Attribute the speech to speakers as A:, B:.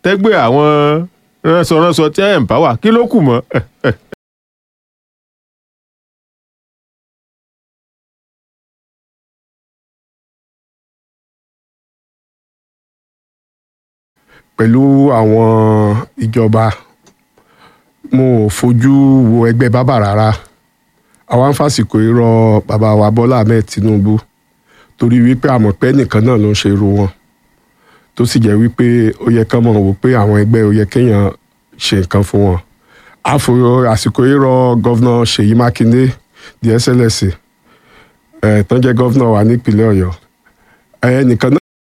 A: tẹ́gbẹ́ àwọn ránṣọránṣọ tí ẹ̀ ń bá wà kí ló kù mọ́.
B: pẹ̀lú àwọn ìjọba mo ò fojú wo ẹgbẹ́ bábà rárá àwa ń fàsìkò irọ́ bàbá wa Bọ́lá Ahmed Tinubu torí wípé àmọ̀ pé nìkan náà ló ń ṣe irú wọn tó sì jẹ́ wípé ó yẹ kán mọ̀ wò pé àwọn ẹgbẹ́ ó yẹ kéèyàn ṣe nǹkan fún wọn àfòrò àsìkò irọ́ gọ́vnà Ṣèyí Mákindé di SLS ẹ̀ tán jẹ́ gọ́vnà wa nípìnlẹ̀ Ọ̀yọ́ ẹnìkan náà